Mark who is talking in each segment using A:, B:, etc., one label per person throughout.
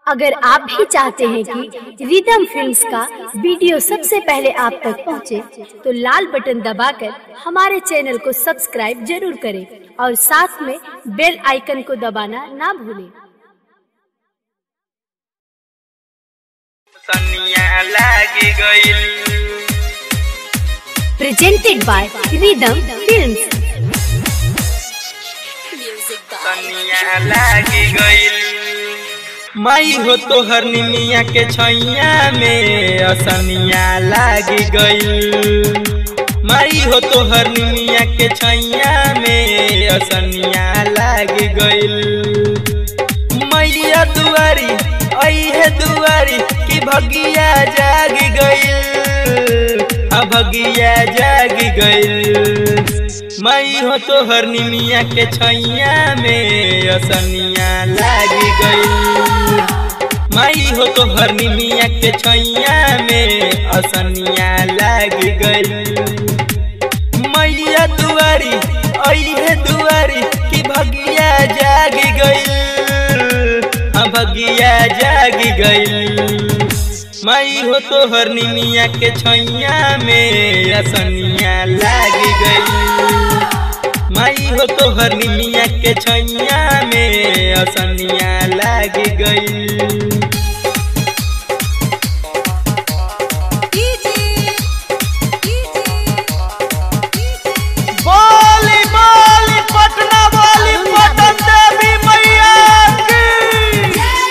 A: अगर आप भी चाहते हैं कि रिदम फिल्म्स का वीडियो सबसे पहले आप तक पहुंचे, तो लाल बटन दबाकर हमारे चैनल को सब्सक्राइब जरूर करें और साथ में बेल आइकन को दबाना ना भूलें
B: सनिया लागी गइल
A: प्रेजेंटेड बाय रिदम फिल्म्स
B: सनिया लागी गइल माई हो तो हर निमिया के छैया में असनिया लागी गइल माई हो तो हर निमिया के छैया में असनिया लागी गइल मैया दुआरी अहे दुआरी की भगिया जाग गइल आ भगिया जाग गइल मई हो तो हर निमिया के छैया में असनिया लागी गइल मई हो तो हर निमिया के छैया में असनिया लागी गइल मैया दुआरी अहे दुआरी की भगिया जाग गइल आ भगिया जाग गइल माई हो तो हर निमिया के छैया में असनिया लागी गइल माई हो तो हर निमिया के छैया में असनिया लागी गइल बोली बोली पटना बोली पटन देवी मैया की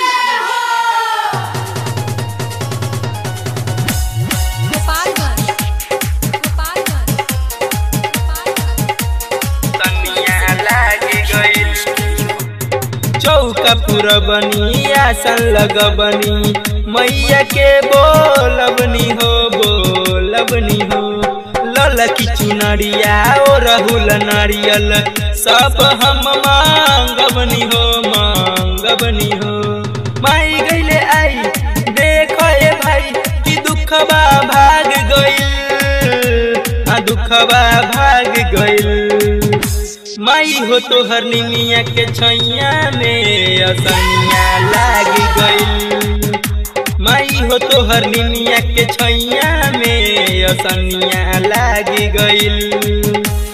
B: सनिया लागी गइल चौका पूरा बनी आसन लगबनी मैया के बोलबनी हो बोलबनी हो ललकी चुनरिया ओ रहुल नारियल सब हम मांगबनी हो मांगबनी हो माई गइले आई देख ए भाई कि दुखबा भाग गइल आ दुखबा भाग गइल माई हो तो हर निमिया के छैया में असनिया लागी गइल माई हो तो हर निमिया के छैया में असनिया लागी गइल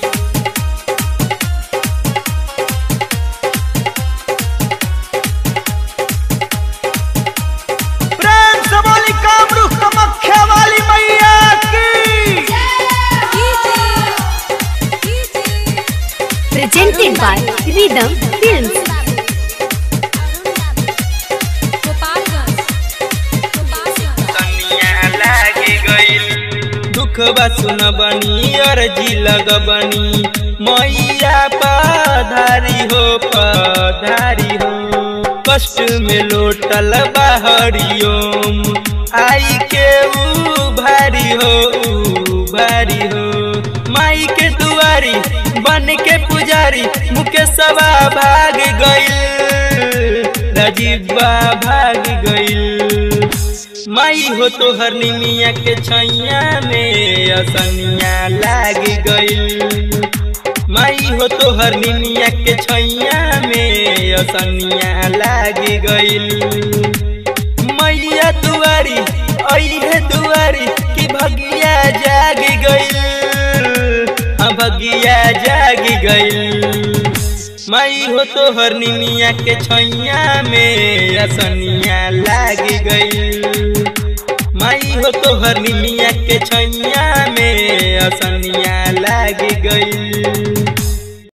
B: प्रेम से बोली कामरू कमख्या वाली मैया की
A: प्रेजेंटेड बाय रिदम फिल्म्स
B: सनिया लागी गइल दुख बा सुनबनी अर्जी लगबनी मैया पधारी हो पधारी हो कष्ट में लोटल बाहरियोम आई के ऊ भारी हो ऊ भारी हो माई के दुआरी बन के पुजारी मुकेशवा भाग गइल राजीवा भाग गइल माई हो तो हर निमिया के छैया में असनिया लागी गइल माई हो तो हर निमिया के छैया में असनिया लागी गइल मैया दुआरी अहे दुआरी की भगिया जाग गइल आ भगिया जाग गइल माई हो तो हर निमिया के छैया में असनिया लागी गइल माई हो तो हर निमिया के छैया में असनिया लागी गइल